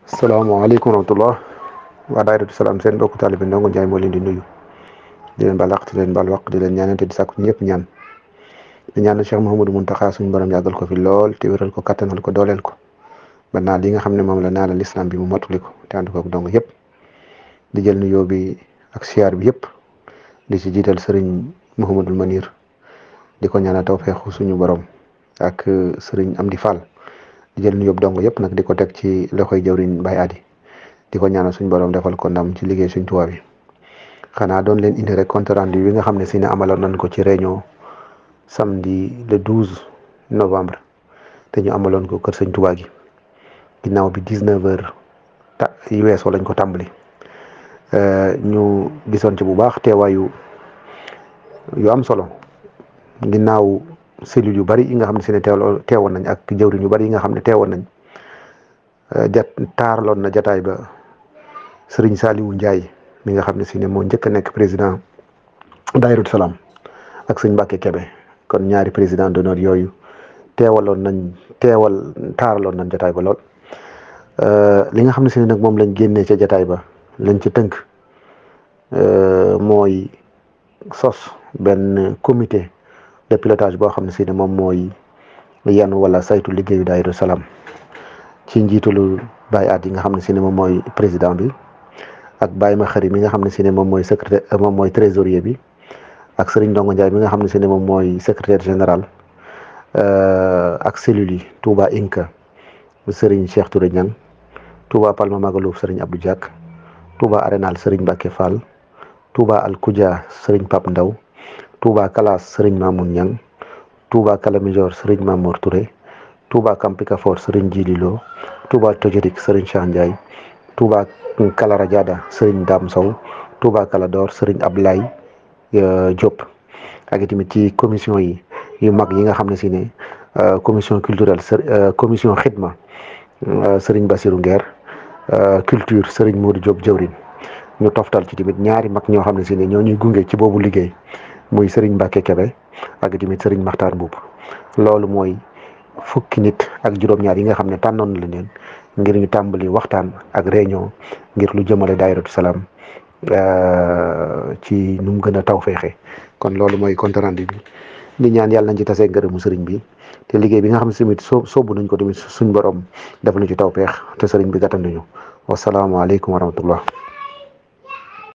salaamaaleykum wa rahmatullah waa daayiratu salaam seen mbokku taalibe Ndongo Njaay moo leen di nuyu di leen baal àq di leen baal waq di leen ñaanante di sàkku ñëpp ñaan di ñaanal Cheikh Mouhamadou Mountakha suñu borom yàggal ko fi lool te wéral ko kattanal ko dooleel ko ba naa li nga xam ne moom la naala lislaam bi mu matuli ko te ànd ko ak dong yëpp di jël nuyoo bi ak siyaar bi yëpp di ci jiital sëriñ Mouhamadul Manir di ko ñaanal tawfeexu suñu borom ak sëriñ Amdi Fall di jël nuyoo dong yëpp nag di ko teg ci loxoy jawriñ Baye Adi di ko ñaanal suñu borom defal ko ndam ci liggéey suñ tubaab yi xanaa doon leen indi rek compte rendu bi nga xam ne si ne amaloon nañ ko ci réunion samedi le 12 novembre te ñu amaloon ko kër sëñ Tuubaa gi ginnaaw bi 19 heures ta yu weesoo lañ ko tàmbali ñu gisoon ci bu baax teewaayu yu am solo ginnaaw cellules yu bari yi nga xam ne si ne teew teewoon nañ ak jëwriñ yu bari yi nga xam ne teewoon nañ jat taaraloon na jataay ba sëriñ Saliou Ndiaye mi nga xam ne si ne moo njëkk a nekk président Daayiratu Salaam ak sëñ Mbàkke Kebe kon ñaari président d'honneur yooyu teewaloon nañ teewal taaraloon nañ jataay ba lool li nga xam ne si ne nag moom lañ génnee ca jataay ba lañ ci tënk mooy sos benn comité de pilotage boo xam ne si ne moom mooy yan wala saytu liggéeyu Daayiratu Salaam ci njiitalu Baye At yi nga xam ne si ne moom mooy président bi ak Baye ma xari mi nga xam ne si ne moom mooy secrétaire moom mooy trésorier bi ak Serigne Ndongo Ndiaye mi nga xam ne si ne moom mooy secrétaire général ak cellules yi Touba Inca Serigne Cheikh Touré Niang Touba Palma Magalouf Serigne Abdou Diak Touba Arenal Serigne Mbacke Fall Touba Al Koudia Serigne Pape Ndaw Touba Kalas Serigne Mamoun Niang Touba Kalamijor Serigne Mamour Touré Touba Kampikafor Serigne Djili Lo Touba Tojorik Serigne Cheikh Ndiaye Touba Kalara Diada Serigne Dame Sow Touba Kalador Serigne Ablaye Diop ak itamit ci commission yi yu mag yi nga xam ne si ne commission culturelle commission xidma Serigne Bassirou Nguer culture Serigne Modou Diop jëwrin ñu toftal ci tamit ñaari mag ñoo xam ne si ne ñoo ñuy gunge ci boobu liggéey muy Serigne Mbacke Kebe ak tamit Serigne Makhtar Mbuub loolu mooy fukki nit ak juróom-ñaar yi nga xam ne tànnoon na leen ngir ñu tàmbali waxtaan ak réunion ngir lu jëmale Daayiratu Salaam ci nu mu gën a taw feexe kon loolu mooy compte rendu bi di ñaan yàlla nañ ci tasee ngërëmu sëriñ bi te liggéey bi nga xam ne tamit soo soobu nañ ko tamit suñ borom def na ci taw feex te sëriñ bi gàttanduñu wasalaamaaleykum wa rahmatullah